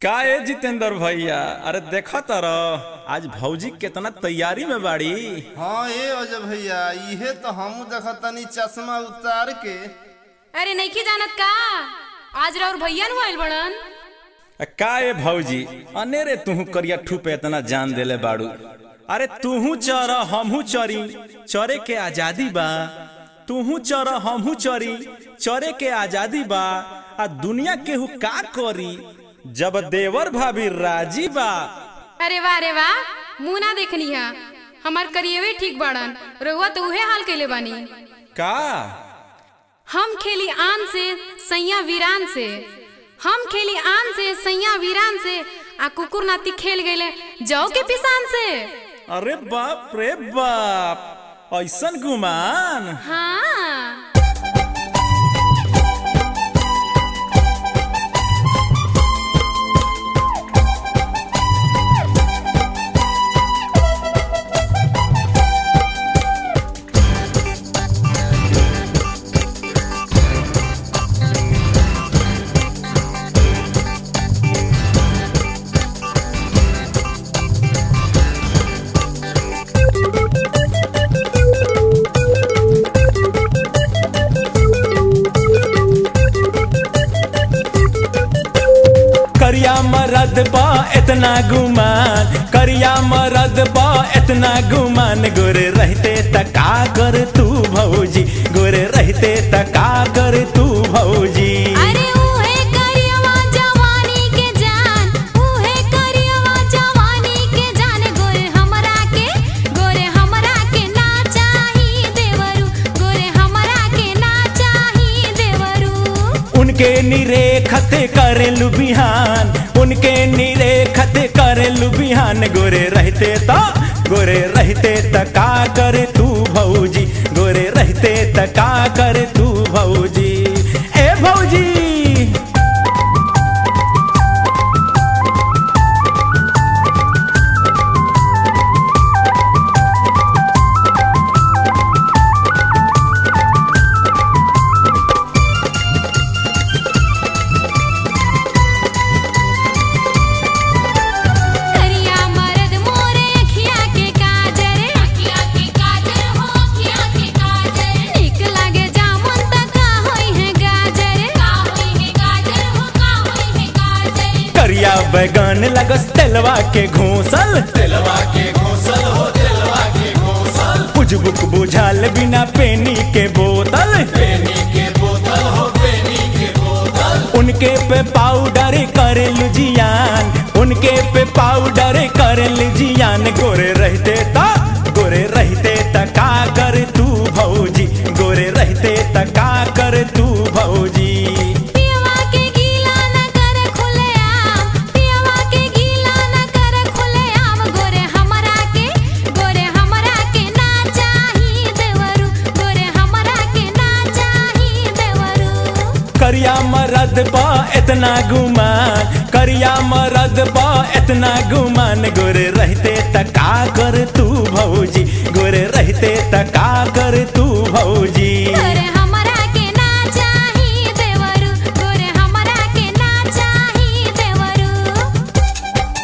का ए जितेंद्र भैया अरे देखा तर आज भौजी केतना तैयारी में बाड़ी हाँ ए अजय भैया इहे तो हम देखतनी चश्मा उतार के अरे नइखे जानत का आज राउर भैया नु आइल बड़न आ, का ए भौजी अनेरे तुहू करिया ठू पे इतना जान देले बाड़ू अरे तुहू चर हमहू चरी चरे के आजादी बा तुहू चर हमहू चरी चरे के आजादी बा आ दुनिया केहू का करी जब देवर भाभी राजी बा अरे वाह रे वाह मुंह ना देखनी है हमार करिएवे ठीक बाड़न रहुआ तो उहे हाल कैले बानी का हम खेली आन से सैया वीरान से हम खेली आन से सैया वीरान से आ कुकुर नाती खेल गए जाओ के पिसान से अरे बाप रे बाप ऐसन गुमान हाँ करिया मरद बा इतना गुमान करिया मरद बा इतना गुमान गोरे रहते तका कर तू भौजी गोरे रहते तका कर तू भौजी अरे उहे करियवा जवानी के जान उहे करियवा जवानी के जान गोरे हमरा के गोरे हमरा के ना चाही देवरू गोरे हमरा के ना चाही देवरू उनके निरेखत करेलु बिहान उनके निरेखत करेलु बिहान गोरे रहते ता गोरे रहते तका कर तू भौजी गोरे रहते तका कर तू भौजी ए भौजी करिया मरद मोरे अखिया के काजर अखिया के काजर हो अखिया के काजर निक लागे जामुन त का होई है गाजर का होई है गाजर हो का होई है गाजर करिया बैगन लगस तेलवा के घोसल तेलवा के घोसल हो तेलवा के घोसल बुझबुक बुझाल बिना पेनी के बोतल पेनी के बोतल हो पेनी के बोतल उनके पे पाउडर करेल जियान उनके पे पाउडर करेल जियान गोरे रहते ता गोरे रहते तका कर तू भौजी गोरे रहते तका कर तू भौजी पियवा के गीला न कर खुले आम पियवा के गीला न कर खुले आम गोरे हमरा के गोरे हमरा के ना चाही देवरू गोरे हमरा के ना चाही देवरू करिया मरद बा इतना गुमान करिया मरद बा इतना गुमान गोरे रहते तका कर तू भौजी गोरे रहते तका कर तू भौजी गोरे हमरा के ना चाही देवरू गोरे हमरा के ना चाही देवरू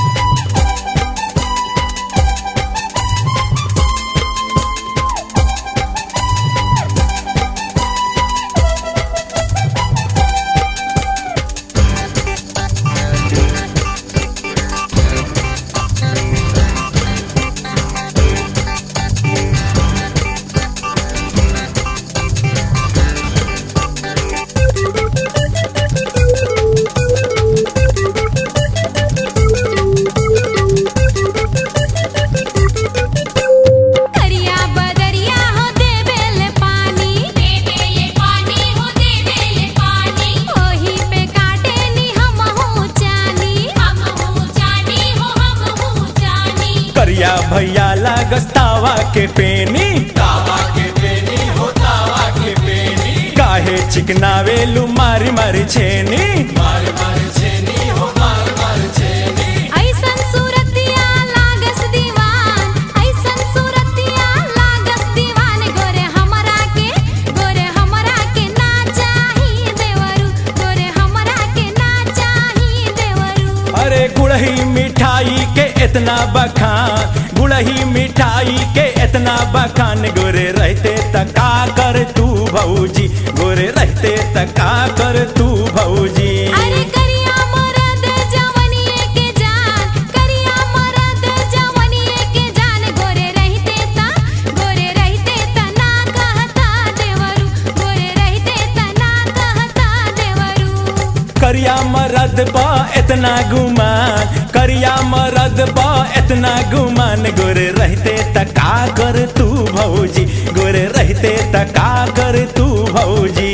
करिया बदरिया हो देबेले पानी देबेले पानी हो देबेले पानी ओही पे काटे नी हम हो जानी हम हो जानी हो हम हो जानी करिया भैया लागस तावा के पेनी तावा के पेनी हो तावा के पेनी काहे चिकनावे लू मारी मारी छेनी मारी मारी छेनी हो मारी मारी छेनी ऐसन सूरतिया लागस दीवान ऐसन सूरतिया लागस दीवान गोरे हमरा के गोरे हमरा के ना चाही देवरू गोरे हमरा के ना चाही देवरू अरे गुड़ही मिठाई के इतना बखान गुड़ही मिठाई के इतना बखान गोरे रहते तका कर तू भौजी गोरे रहते तका कर तू भौजी अरे करिया मरद जवनिए के जान करिया मरद जवनिए के जान गोरे रहते ता गोरे रहते ता ना कहता देवरू गोरे रहते ता ना कहता देवरू करिया मरद बा इतना गुमान करिया मरद बा इतना गुमान गोरे रहते तका कर तू भौजी गोरे रहते तका कर तू भौजी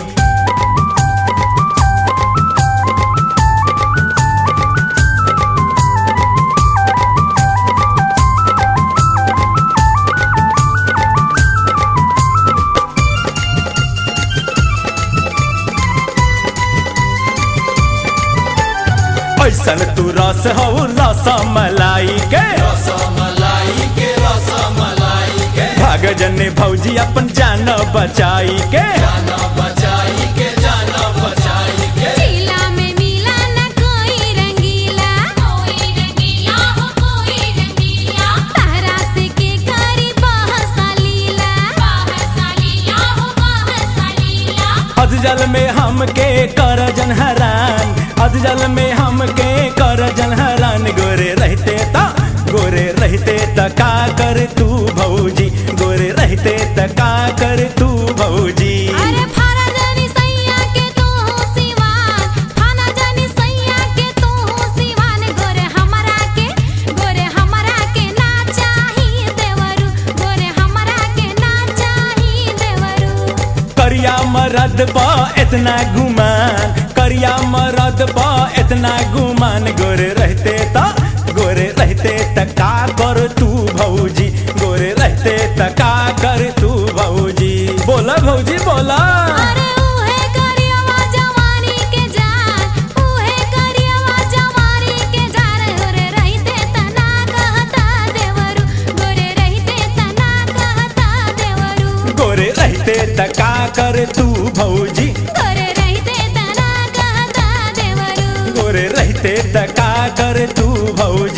ऐसन तू रस हो रस मलाई के भाग जने भौजी अपन जान बचाई के चीला में मिला ना कोई रंगीला कोई रंगीला हो कोई रंगीला तारा से के करी बहसा लीला बहसा लीला हो बहसा लीला अधजल में हमके कर जन हरान अधजल में हमके कर जन हरान गोरे रहते ता गोरे रहते तका कर तू भौजी गोरे रहते तका कर तू भौजी अरे फारा जानी सैया के तू हो सिवान फाना जानी सैया के तू हो सिवान गोरे हमरा के गोरे हमरा के ना चाही देवरू गोरे हमरा के ना चाही देवरू करिया मरद बा इतना गुमान करिया मरद बा इतना गुमान गोरे रहते ता गोरे रहते तका कर तू भौजी गोरे रहते तका कर तू भौजी बोला भौजी बोला अरे उहे करियवा जवानी के जान उहे करियवा जवानी के जान गोरे रहते तना कहता देवरू गोरे रहते तना कहता देवरू गोरे रहते तका कर तू भौजी गोरे रहते तना कहता देवरू गोरे रहते तका कर तू भौजी